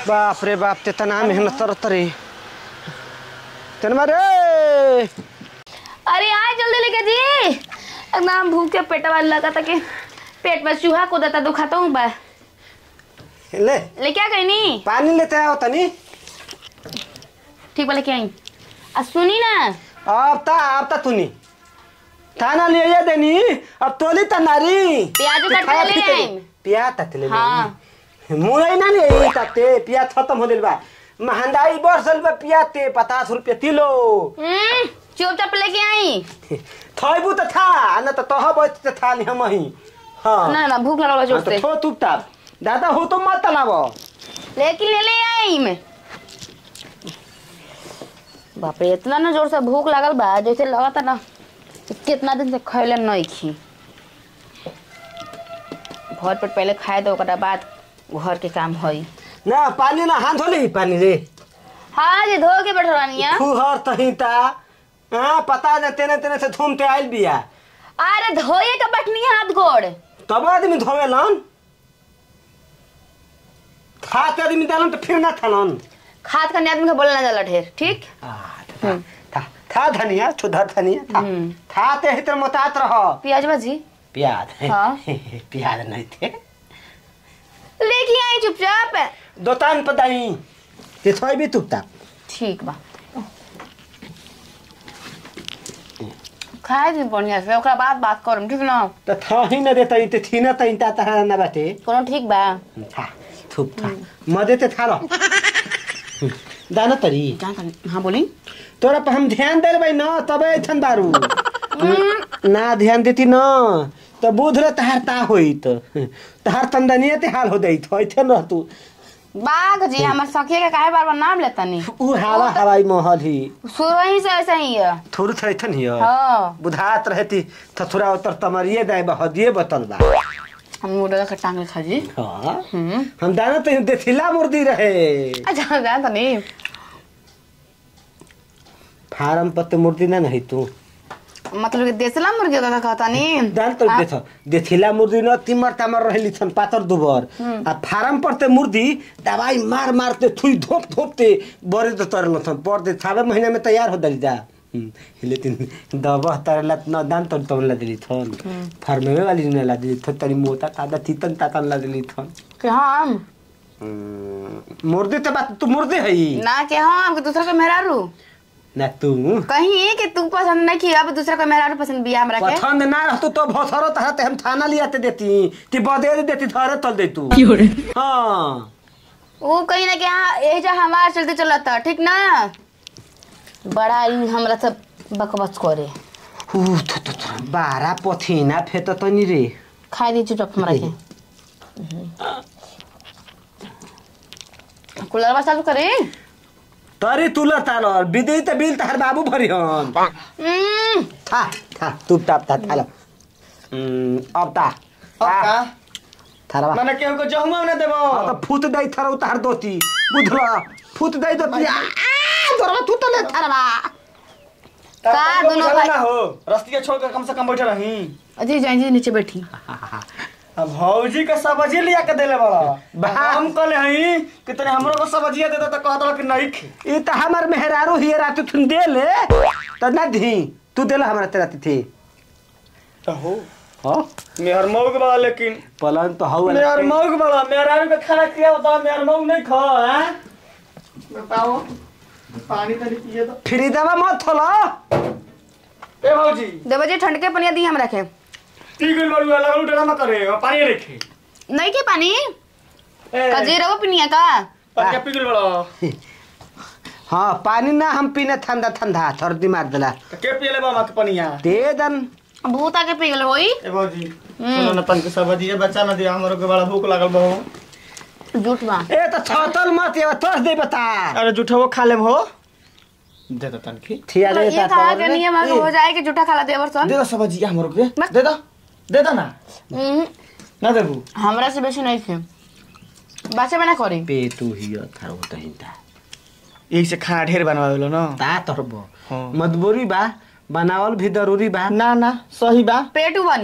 बाप रे बाप ते तना मेहनत करत रे तेनमा रे अरे आए जल्दी लेके जी एकदम भूख के पेटवा लगा था कि पेट में चूहा को देता दुखाता हूँ बा ले ले क्या गई नी पानी लेते आओ तनी ठीक बा लेके आई आ सुनी ना अब ता अब ता तूनी थाना ले ये देनी अब तोली ता नारी प्याज काट के ले आई प्याज ता ले हाँ। मुरई ना ले ताते प्याज खत्म हो दिल बा महंगाई बढ़ बा प्याज ते पचास रुपया किलो हम्म, चुपचाप लेके आई थैबू त था न त तह बैठ त था नि हम ही हाँ ना ना भूख लगल बा जोर हाँ, तो से थो तुप ताप दादा हो तो मत तलाब लेकिन ले ले आई मैं बाप रे इतना ना जोर से भूख लागल बा जैसे लगता ना कि कितना दिन से खैले नहीं खी भर पेट पहले खाए दो ओकरा बाद घर के काम होई ना पानी ना हाथ धोली पानी रे हाँ जी धो के बैठल रानी फुहर तहिता हाँ पता न तेने तेने से घूमते आइल बिया अरे धोए के बैठनी हाथ गोड़ तब आदमी धोवेलन खाते आदमी डालन तो फिर ना थालन खाद खाने आदमी के बोलना जाला ढेर ठीक आ, था था था धनिया छुधर धनिया था हम्म। था ते हितर मोतात रह प्याज भाजी प्याज हाँ। प्याज नहीं थे लेके आई चुपचाप दोतान पदाई ते थोई भी तुपता ठीक बा खाए दी बढ़िया से ओकरा बाद बात करम ठीक ना त थही न देता ते थी न तई ता तहरा न बाटे कोनो ठीक बा था थुप था मदे ते था रह दाना तरी क्या कर हाँ बोली तोरा पर हम ध्यान दे भाई न तबे ऐठन बारू ना ध्यान देती न त बुध र तहार ता होई त तहार तंदनिया ते हाल हो दई थो ऐठन रह तू बाघ जी हमार सखिया के काहे बार बार नाम लेता नहीं उ हवा हवाई महल ही शुरू ही से ऐसा ही है थोड़ी थोड़ी थन हिय हाँ बुधात रहती थथुरा उतर तमरिए दाए बहदिए बतल बा हम मुर्गा के टांग खा जी हाँ हम्म हम दाना तो देखिला मुर्दी रहे अच्छा जान तो नहीं फार्म पर तो मुर्दी ना नहीं तू मतलब कि देसला मुर्गी का खाता नहीं दान तो देख देखिला मुर्दी न तिमर तामर रहली छन पातर दुबर आ फार्म पर ते मुर्दी दवाई मार मार ते थुई धोप धोप ते बरे तो तरल छन पर दे थावे महीना में तैयार हो दली दा लेकिन दवा तरला न दान तो तो ला दिली थन फार्म में वाली न ला दिली थन तनी मोटा तादा तीतन तातन ला दिली थन कि हाँ मुर्दी ते बात तू मुर्दी हई ना कि हाँ हमके दूसरा को मेहरारू ना तू कहीं कि तू पसंद नहीं किया अब दूसरा को मेहरारू पसंद बिया हमरा के पसंद ना रहतो तो भसरो तहते हम थाना लियाते देती ती बदे देती धरे तल दे तू हाँ वो कहीं ना कि हाँ यही जो हमार चलते चलता ठीक ना बड़ा ही हमरा सब बकबस करे ऊ, थु, थु, थु, बारा पथिना फेत तनी रे खाई दी चुपचाप हमरा के कूलर बस चालू करे तरी तुल ताल बिदई त बिल तहर बाबू भरी हन हम्म, था था तुप ताप था थालो हम्म, अब ता का थारा बा माने केहू को जहुमा न देबो अब त फुत दई थारो तहर दोती बुझला फुत दई दोती आ तोरा तू त ले थारा बा का का दोनों भाई- ना हो रस्तिया छोड़ कर कम से कम बैठे रही अजी जाई जी नीचे बैठी अब भौजी का सब्जी लिया के देले बड़ा बा। हम कहले हई कि तने हमरो को सब्जिया दे दे त कहत कि नहीं खे ई त हमर मेहरारू हिए रात तुन दे ले त ना धी तू देला हमरा तेरा तिथि त हो हो मेहर मौग बड़ा लेकिन पलन तो हौ मेहर मौग बड़ा मेहरारू के खाना खिया बता मेहर मौग नहीं खा हैं बताओ पानी तनी पिए तो फ्री दवा मत थोला ए भौजी देवो जी ठंड के पनिया दी हमरा के ती गइल बड़ू लगल ड्रामा करे पानी रखे नहीं के पानी ए कजीरा वो पिनिया का पानी पी गइल बड़ा हाँ पानी ना हम पीने ठंडा ठंडा सर्दी मार देला त के पियले बाबा के पनिया दे दन भूता के पी गल होई ए भौजी सुनो न तन के सब्जी है बच्चा न दिया हमरो के बड़ा भूख लागल बहु झूठ बा ए त छतल मत ये तोस दे बता अरे झूठो खा लेम हो दे दो तन की थिया तो दे ये कहा के नियम आगे हो जाए कि झूठा खाला देवर सन दे दो सब्जी हमरो के मत- दे दो दे दो ना हम्म, ना देबू हमरा से बेसी नहीं थे बाचे में ना करी पे तू ही थारो त हिंदा एक से खाना ढेर बनवावेलो न ता तरबो हाँ। मजबूरी बा बनावल भी जरूरी बा ना ना सही बा पेटू बानी हम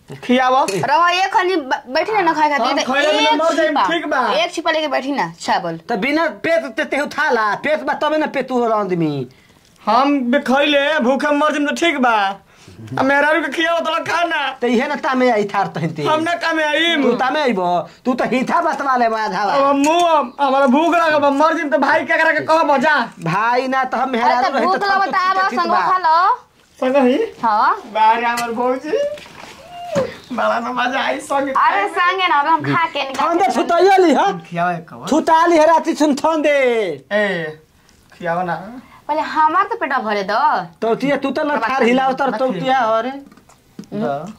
खियाव रवा एक खनी ब- बैठी ना ना खाए खातिर हम तो खइले बिना एक मर जाइम, छिपा ठीक बा। एक छिपा लेके बैठी ना चावल त बिना पेट ते तेहु थाला पेट बा तबे न पेटू हो आदमी हम भी खइले भूखे मर जिम तो ठीक बा आ मेहरारू के खियाव तो खाना त इहे न तामे आई थार तहते हम ना कामे आइम तू तामे आइब तू त हिथा बसवा ले माधावा अब मुंह हमारा भूख लागल बा मर जिम तो भाई के करा के कहब जा भाई ना त हम अरे मेहरारू तो रही भूख त लगा बता आवा संगवा खा लो संग ही हाँ बाहर हमर भौजी बड़ा न मजा आई संग अरे संगे ना अब हम खा के निकाल ठंडे छुटाइली ह खियाव एक कवर छुटाली है राती सुन ठंडे ए खियाव ना पहले हमार तो पेटा भरे दो तो तिया तू त न थार हिलाव तर तो तिया अरे द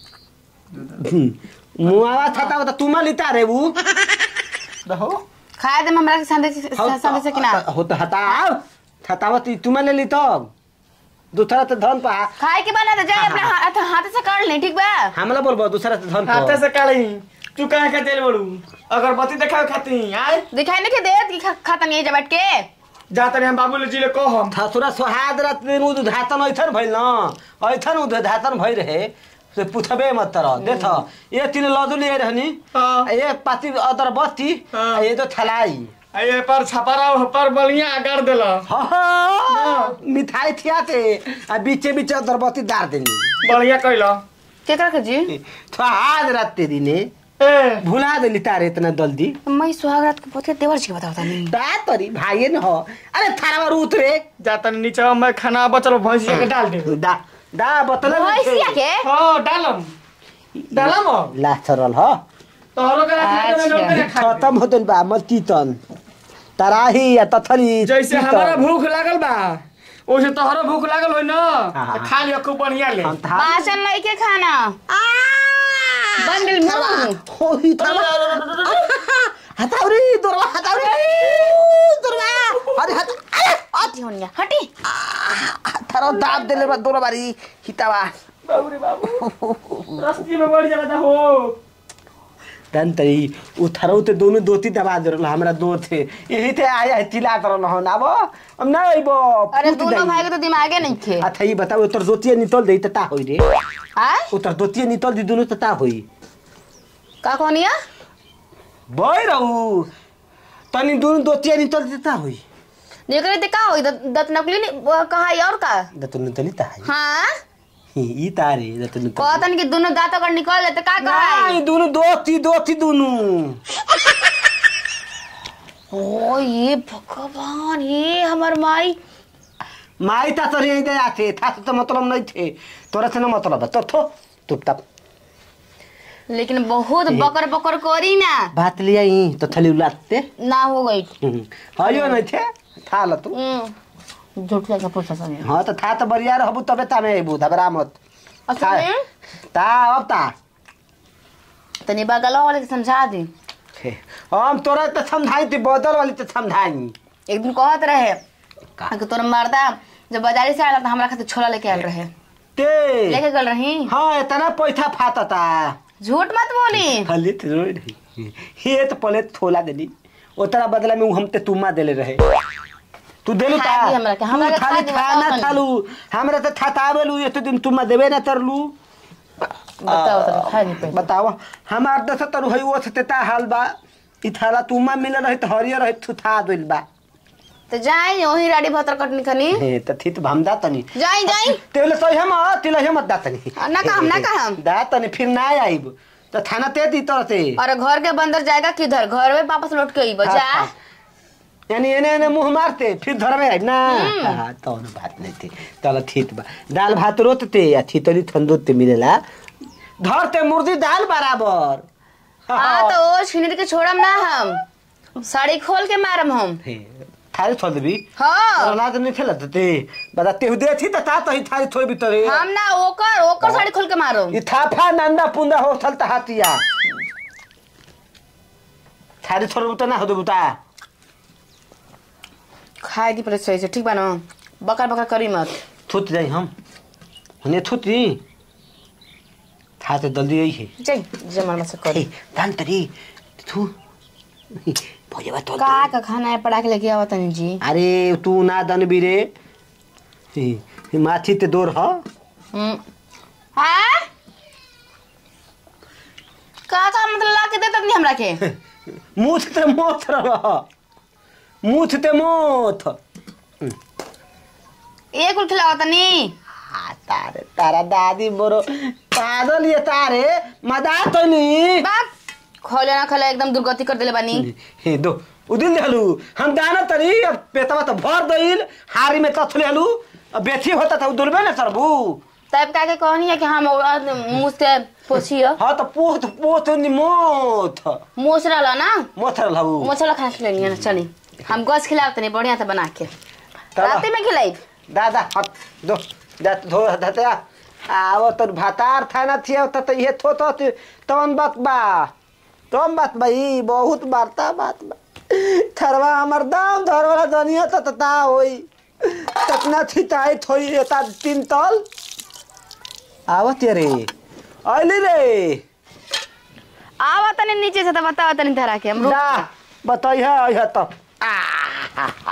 मुआवा छता त तुमा लिता रे बु दहो खाए दे हमरा के संदेश संदेश से कि ना हो त हटाव छतावा ती तुमा ले ली तब दूसरा त धन पा खाए के बना दे जाए अपने हाथ हाथ से काट ले ठीक बा हमला बोलबो दूसरा त धन हाथे पा से काली तू कहे के तेल बड़ू अगरबत्ती देखावे खाती आय दिखाई नहीं के दे कि खा- खाता नहीं है बैठ के जा तनी हम बाबू जी ले कहम थसुरा सोहाद रात दिन उद धातन ऐथन भइल न ऐथन उद धातन भइ रहे से पुछबे मत तर देख ये तीन लदु लिए रहनी हाँ। ये पाती अदर बत्ती हाँ। ये तो थलाई आ ये पर छपरा पर बलिया कर देला हाँ, मिठाई थियाते आ बीचे बीचे अदर बत्ती डार देनी बलिया कइला के कर के जी सोहाद रात ते दिने ए भुला देली तारे इतना जल्दी मैं सुहाग रात को पति देवर जी के बताता नहीं दा तरी भाइये न हो अरे थारा में उतरे जा तनी नीचे में खाना बचल भैंसिया के डाल दे दा दा बतले भैंसिया के हां डालम डालम ला सरल हो तोहरो के अच्छा। खत्म होतल बा मत तीतन तराही या तथरी जैसे तीतन। हमारा भूख लागल बा ओसे तोहरो भूख लागल होई ना हाँ। तो खा लियो खूब बढ़िया ले हम था बासन नहीं के खाना बन गेल मुंह होई तबा हतावरी दोरवा हतावरी दोरवा अरे हत अरे अति होनिया हटी थारो दाब देले बा दोरबारी हितावा बाबू रे बाबू रस्ती में बढ़ जाला हो तन तरी उ थारो ते दोनों दोती दबा दे रहल हमरा दो थे यही थे आया है तिला तर न हो ना बो हम ना आइबो अरे दोनों भाई के तो दिमागे नहीं थे अच्छा ये बताओ उतर दोतिया नितल दे ता होई रे आय उतर दोतिया नितल दी दोनों ता होई का कहनिया बय रहू तनी दोनों दोतिया नितल देता होई निकले ते का होई दत दत नकली नहीं वो कहा है और का दतन नितली ता है हाँ ई तारे दतन नितल कहतन कि दोनों दांत अगर निकल जाते का कहा है नहीं दोनों दोती दोती दोनों ओ ये भगवान ये हमर माई माई ता तोरी यही दे आथे था तो मतलब नहीं थे तोरा से ना मतलब है। तो थो तुप तप लेकिन बहुत बकर बकर करी ना बात लिया ही तो थली उलाते ना हो गई हयो नहीं थे था ल तू हम्म झूठ का पूछा संगे हाँ तो था तो बढ़िया रहबू तबे ता में आइबू घबरा मत अच्छा था में ता अब ता तनी बगल वाले के समझा दी छे। हम तोरा तो समझाई थी बदल वाली तो समझाई एक दिन कहत रहे का? कि तोरा मर्दा जब बाजारी से आया तो हमरा खातिर छोला लेके आयल रहे ते लेके गल रही हाँ इतना पैसा फाटता झूठ मत बोली फले तो रोई रही ये तो पहले थोला देली ओतरा बदला में उ हमते तुमा देले रहे तू देलू ता खा दी हमरा के, हमरा तू के खाली खा दी, खा ना बताओ तनी। खालू हमरा तो थातावेलू ये तो दिन तुमा देबे ना तरलू बताओ तो खा दी पे बताओ हमार दस तरु है वो सतेता हाल बा इ थाला तुमा मिल रहे तो हरियर रहे थुथा दिल बा तो जाई वही राडी भतर कटनी खनी हे त थित भमदा तनी जाई जाई तेले सही हम तिले हम दा तनी ना कहम, ना कहम। दा तनी फिर ना आइब तो थाना ते दी तरह से और घर के बंदर जाएगा किधर घर में वापस लौट के आइबो जा हाँ, यानी एने एने मुंह मारते फिर धर में आइब ना हाँ तो बात नहीं थी चल ठीक बा दाल भात रोतते या थीतरी ठंडोते मिलेला धरते मुर्दी दाल बराबर हाँ तो ओ छिनर के छोड़म ना हम साड़ी खोल के मारम हम हे, थारी छोड़ देबी हाँ अनाज नहीं खेला ते बता तेहु दे थी त ता तो ही थारी छोड़ भी तरे हम ना ओकर ओकर साड़ी खोल के मारो ई थाफा नंदा पुंदा होठल त हातिया थारी छोड़ तो ना हो देबू ता खाए दी पहले सही से ठीक बा ना बकर बकर करी मत थुत जाई हम हने थुती था तो जल्दी आई है जाई जमर मत से ए करी दान तरी थू भोजे बात का का खाना है पड़ा के लेके आवा तनी जी अरे तू ना दन बिरे माछी ते दोर ह हम्म हाँ का का मतलब ला के देता नहीं हमरा के मुथ ते मोथ रह मुथ ते मोथ एक कुल खिलावा तनी आ, तारे तारा दादी मोरो पागल ये तारे मजा तो नहीं बात खोले ना खोले एकदम दुर्गति कर देले बानी हे दो उदिन देलू हम गाना तरी अब पेटवा तो भर दईल हारी में तथ लेलू अब बेथी होता था दुलबे ना सरबू तब का के कहनी है कि हम मुंह से पोछियो हाँ तो पोथ पोथ नि मोथ मोछ रहला ना मोथ रहू मोछला खाना खिलानी है ना चली हम गोश खिलाव तनी बढ़िया से बना के तब- रात में खिलाई दादा हट दो जा धो धते आवो तो भातार थाना थिया त त ये थो तो तवन बात बा तवन बात भाई बहुत वार्ता बात बा थरवा हमर दाम धरवाला दुनिया त तता होई ततना थिताई थोई एता तीन तल आवत रे आइली रे आवा तनी नीचे से तो बतावा तनी धरा के हम रुक ना बताइए आइए तब